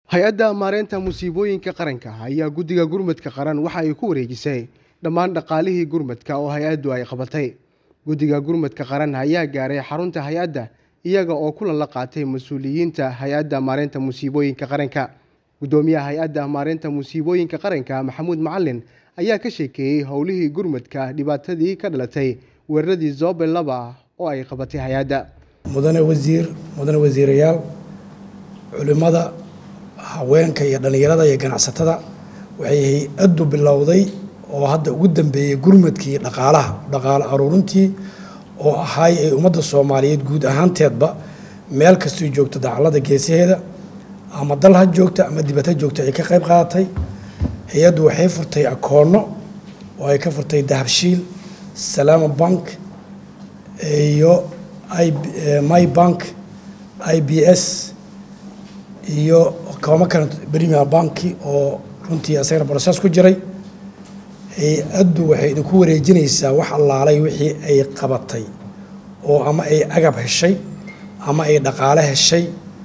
hay-adda maareynta musiibooyinka qaranka ayaa guddiga gurmadka qaran waxa ay ku wareejisay dhammaan dhaqaalihii gurmadka oo hay-addu ay qabatay guddiga gurmadka qaran ayaa gaaray xarunta hay-adda iyaga oo kulan la qaatay mas-uuliyiinta hay-adda maareynta musiibooyinka qaranka guddoomiyaha hay-adda maareynta musiibooyinka qaranka maxamuud macalin ayaa ka sheekeeyey howlihii gurmadka dhibaatadii ka dhalatay weeraradii zobe laba oo ay qabatay hay-adda mudane wasiir mudane wasiirayaal culimmada haweenka iyo dhallinyarada iyo ganacsatada waxay hay-addu bilowday oo hadda ugu dambeeyey gurmadkii dhaqaalaha dhaqaale aruurintii oo ahay ay ummadda soomaaliyeed guud ahaanteedba meel kastoo joogto dacallada geesaheeda ama dal ha joogta ama dibad ha joogta ay ka qayb qaadatay hay-addu waxay furtay akoonno oo ay ka furtay dahabshiil salaama bank iyo my bank i b s iyo koomo kale premier banki oo runtii asagana broses ku jiray hay-addu waxay idinku wareejinaysaa wax allaalay wixii ay qabatay oo ama ay agab heshay ama ay dhaqaale heshay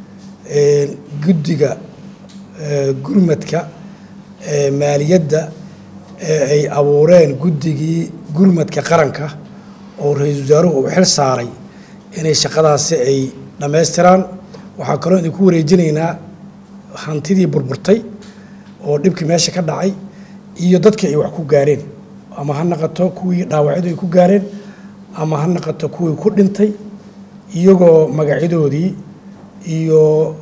guddiga gurmadka maaliyadda ee ay abuureen guddigii gurmadka qaranka oo ra-iisul wasaaruhu uu xil saaray inay shaqadaasi ay dhammaystiraan waxaa kaloo idinku wareejinaynaa hantidii burburtay oo dhibkii meesha ka dhacay iyo dadkii ay wax ku gaareen ama ha naqato kuwii dhaawacyadu ay ku gaareen ama ha naqato kuwii ku dhintay iyagoo magacyadoodii iyo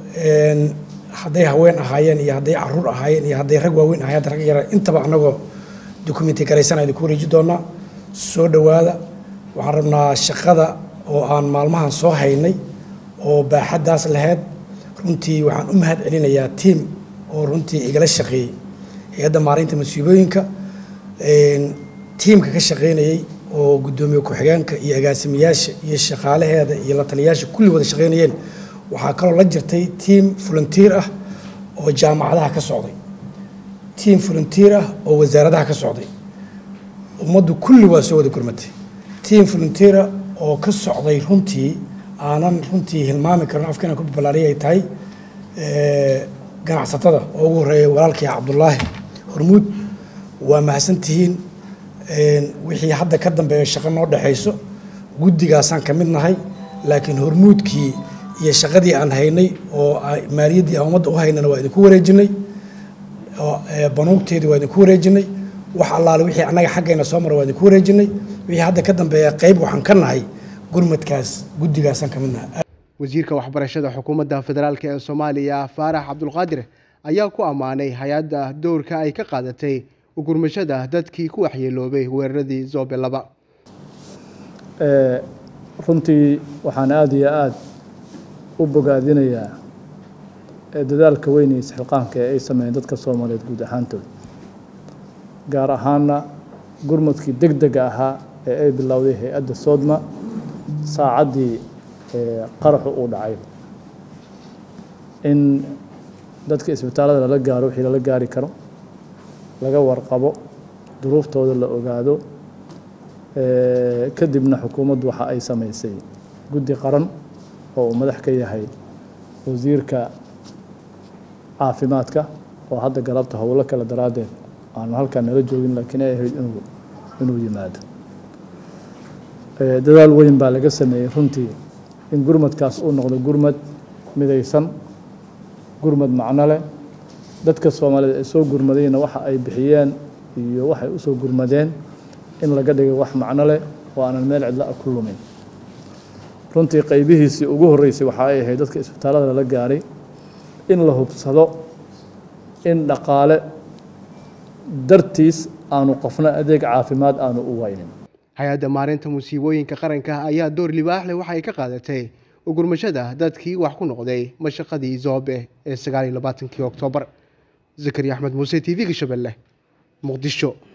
hadday haween ahaayeen iyo hadday caruur ahaayeen iyo hadday rag waaweyn ahayen rag yara intaba annagoo dukumenti garaysana idinku wareeji doonaa soo dhowaada waxaan rabnaa shaqada oo aan maalmahan soo haynay oo baaxaddaas lahayd runtii waxaan u mahad celinayaa tiam oo runtii igala shaqeeyey hay-adda maareynta masiibooyinka tiimka ka shaqeynayey oo guddoomiye ku-xigeenka iyo agaasimayaasha iyo shaqaalaheeda iyo la taliyayaasha kulli wada shaqeynayeen waxaa kaloo la jirtay tiam volunteer ah oo jaamacadaha ka socday tiam volunteer ah oo wasaaradaha ka socday ummaddu kulli waa soo wada gurmatay tiam volunteera oo ka socday runtii aanan runtii hilmaami karin afkana ku balaariya ay tahay ganacsatada oo ugu horeeya walaalkii cabdulaahi hormuud waa mahadsantihiin wixii hadda ka dambeeya shaqo noo dhexayso guddigaasaan ka mid nahay laakiin hormuudkii iyo shaqadii aan haynay oo maaliyaddii aan ummadda u haynana waa idinku wareejinay banuugteedii waa idinku wareejinay wax allaale wixii annaga xaggayna soo mara waa idinku wareejinay wixii hadda ka dambeeya qayb waxaan ka nahay gurmadkaas guddigaasaan ka mid nahay wasiirka waxbarashada xukuumadda federaalk ee soomaaliya faarax cabdulqaadir ayaa ku ammaanay hay-adda dowrka ay ka qaadatay ugurmashada dadkii ku waxyeeloobay weeraradii zobe laba runtii waxaan aada iyo aada u bogaadinayaa dadaalka weyn iyo isxilqaanka ee ay sameeyeen dadka soomaaliyeed guud ahaantooda gaar ahaana gurmadkii deg dega ahaa ee ay bilowday hay-adda soodma saacaddii qaraxu uu dhacay in dadka isbitaallada lala gaaro wixii lala gaari karo laga warqabo duruuftooda la ogaado kadibna xukuumaddu waxa ay samaysay guddi qaran oo uu madax ka yahay wasiirka caafimaadka oo hadda galabta howlo kale daraaddeed aanu halkaan nala joogin laakiin ay ahayd inuu inuu yimaado dadaal weyn baa laga sameeyey runtii in gurmadkaas uu noqdo gurmad midaysan gurmad macno leh dadka soomaaliyeed ee soo gurmadayna waxa ay bixiyeen iyo waxay u soo gurmadeen in laga dhigay wax macno leh oo aanan meel cidla a ku lumin runtii qaybihiisii ugu horreysay waxa ay ahayd dadka isbitaallada lala gaaray in la hubsado in dhaqaale dartiis aanu qofna adeeg caafimaad aanu u waynin hay-adda maareynta musiibooyinka qaranka ayaa door libaax leh waxa ay ka qaadatay ugurmashada dadkii wax ku noqday mashaqadii zoobe ee sagaal iyo labaatankii oktoobar zakariya axmed muuse t v-ga shabeelle muqdisho